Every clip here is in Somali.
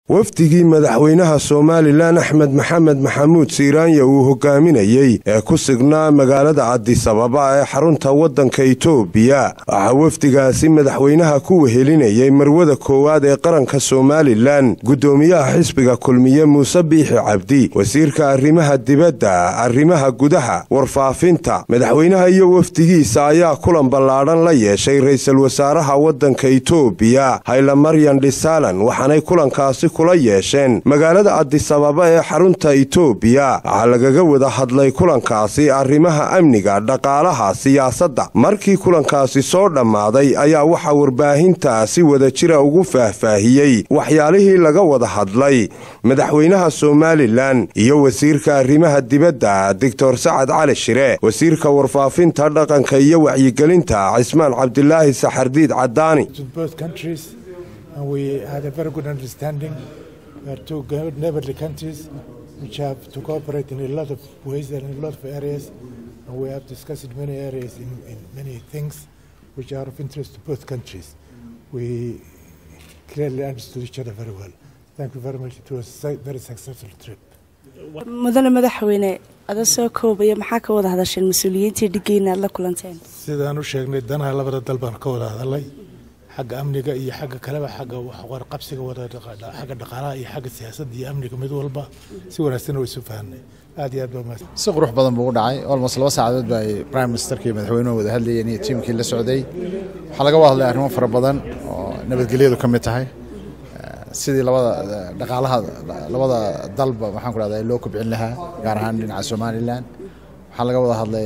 wafdigii madaxweynaha somalilan axmed maxamed maxamuud siiraanya uu hogaaminayey ee ku signaa magaalada cadisababa ee xarunta waddanka itoobiya waxaa wafdigaasi madaxweynaha ku wehelinayay marwada koowaad ee qaranka somalilan guddoomiyaha xisbiga kulmiye muuse biixi cabdi wasiirka arrimaha dibadda arrimaha gudaha warfaafinta madaxweynaha iyo wafdigiisa ayaa kulan ballaadhan la yeeshay ra-iisul wasaaraha waddanka itoobiya haylamaryan dhisalan waxaanay kulankaasi kula yeesheen magaalada cadisababa ee xarunta itoobiya waxaa lagaga wada hadlay kulankaasi arrimaha amniga dhaqaalaha siyaasadda markii kulankaasi soo dhammaaday ayaa waxaa warbaahinta si wada jira ugu faahfaahiyey waxyaalihii laga wada hadlay madaxweynaha somalilan iyo wasiirka arrimaha dibadda doctor sacad cali shire wasiirka warfaafinta dhaqanka iyo wacyigelinta cismaan cabdilaahi saxardiid cadaani and we had a very good understanding. We are two neighborly countries which have to cooperate in a lot of ways and in a lot of areas, and we have discussed many areas in, in many things which are of interest to both countries. We clearly understood each other very well. Thank you very much. It was a very successful trip. mudane madaxweyne ada soo koobaya maxaa ka wada hadasheen mas-uuliyiintii dhigeyna aad la kulanteen sidaan u sheegnay danaha labada dal baan ka wada hadalay xagga amniga iyo xagga kaleba xagga warqabsiga xagga dhaqaalaha iyo xagga siyaasadda iyo amniga mid walba si wanaagsan way isu fahanay aad iyo aad baa mahadsan si qurux badan buu u dhacay almost laba saacadood ba ay prime ministerka iyo madaxweynuhu wada hadlayeen iyo tiimkii la socday waxaa laga wada hadlay arrimo fara badan oo nabadgelyadu ka mid tahay sidii labada dhaqaalaha labada dalba waxaan ku rahdaa loo kobcin lahaa gaar ahaan dhinaca somalilan waxaa laga wada hadlay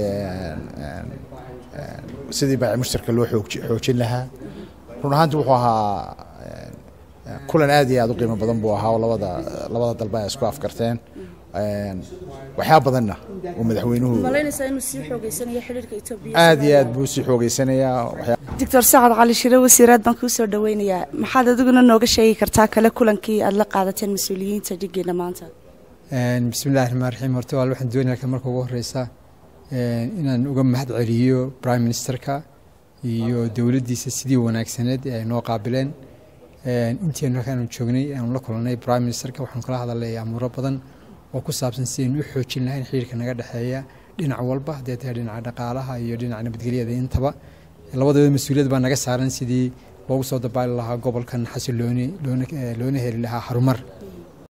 sidii baaci mushtarka loo xoojin lahaa run ahaanti wuxuu ahaa kulan aad iyo aad u qiimo badan buu ahaa oo labada labada dalba ay isku afkarteen waxyaa badanna uu madaxweynuhu aad iyo aad buu sii xoogeysanayaa doctor sacad cali shire wasiiraad baan kuu soo dhaweynayaa maxaad adiguna nooga sheegi kartaa kale kulankii aad la qaadateen mas-uuliyiinta dhigeena maanta bismillahi raxmaan raxiim horta waa waxaan doonaya marka ugu horeysa inaan uga mahad celiyo prime ministerka iyo dowladdiisa sidii wanaagsaneed ee ay noo qaabileen intiinu halkaanu joognay aanu la kulanay prime ministerka waxaanu kala hadalay amuuro badan oo ku saabsan sidaynu u xoojin lahayn xiriirka naga dhexeeya dhinac walba haddee tahay dhinaca dhaqaalaha iyo dhinaca nabadgelyada intaba labadooda mas-uuliyad baa naga saaran sidii loogu soo dabaali lahaa gobolkan xasilooni loona heli lahaa harumar